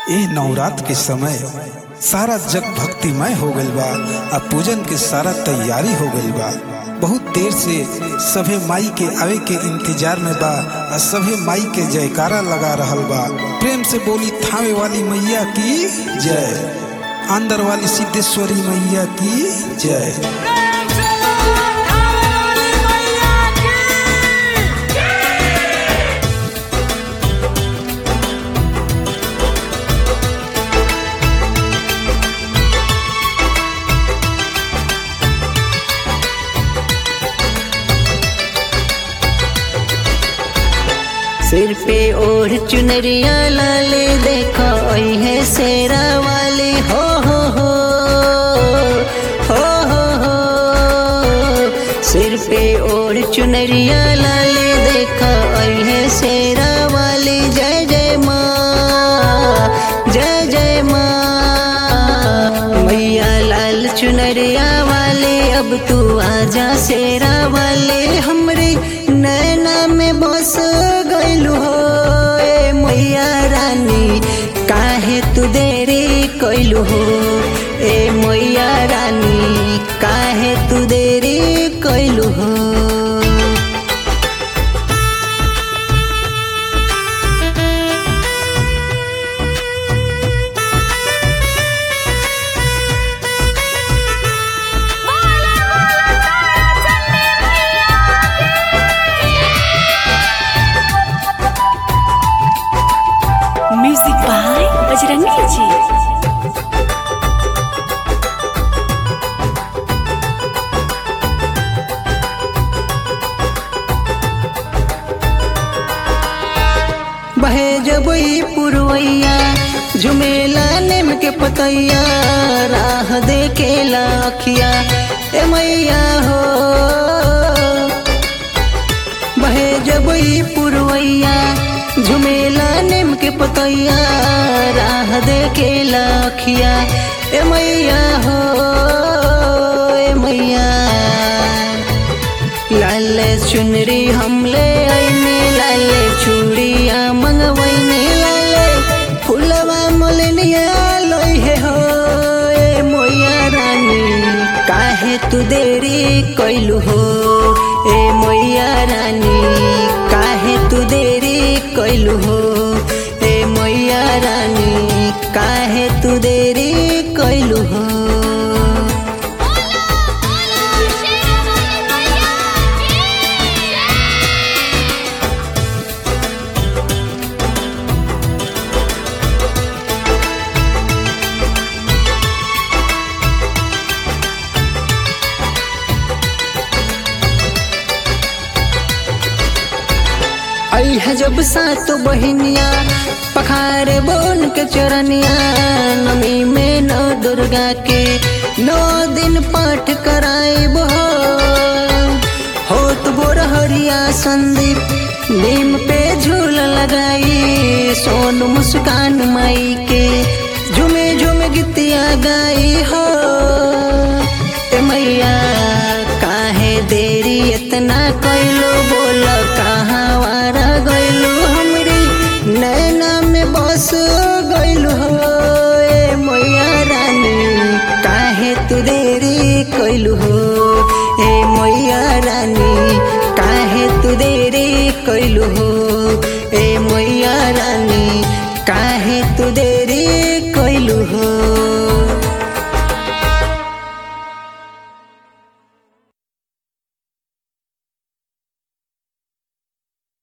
ए नवरात के समय सारा जग भक्तिमय हो गइल बा आ पूजन के सारा तैयारी हो गइल बा बहुत देर से सभे माई के आवे के इंतजार में बा आ सभे माई के जयकारा लगा रहल बा प्रेम से बोली थावे वाली मैया की जय अंदर वाली सिद्धेश्वरी मैया की जय सिर पे ओढ़ चुनरिया लाले देखो ओई है शेरा वाली हो हो हो हो हो हो सिर पे ओढ़ चुनरिया लाले देखो ओई है शेरा वाली जय जय माँ जय जय माँ मैया लाल चुनरिया वाले अब तू आजा शेरा वाले हमरे नैना में बस गइलू हो ए मैया रानी काहे तू देरी कइलू हो ए मैया रानी काहे तू देरी कइलू हो म्यूजिक बाय बजरंगी जी बहे जबई पुरवैया झुमेला नेम के पतैया राह देखेला अखिया ए मैया हो बहे जबई पुरवैया झुमेला नेम के पतैया राह देखेला अखिया ए मैया हो ए मैया लाल चुनरी हमले आईने लाले चूड़िया मंगवैने लाले फुलवा मोलनिया लोई है हो ए मोया रानी काहे तू देरी कइलू हो ए मोया रानी काहे तू देरी कइलू हो ए मोया रानी काहे तू देरी कइलू हो आई है जब सात बहिनिया पखारे बोन के चरनिया नमी में नौ दुर्गा के नौ दिन पाठ कराए बो होत बोरहरिया संदीप नीम पे झूल लगाई सोन मुस्कान माई के झुमे झुमे गीतिया गाई हो ए मैया काहे देरी इतना कैलो बोल कहाँ वारा गइलू हमरी नैना में बस गइलू हो ए मैया रानी काहे तू देरी कैलू हो ए मैया रानी काहे तू देरी कैलू हो ए मैया रानी काहे तू देरी कैलू हो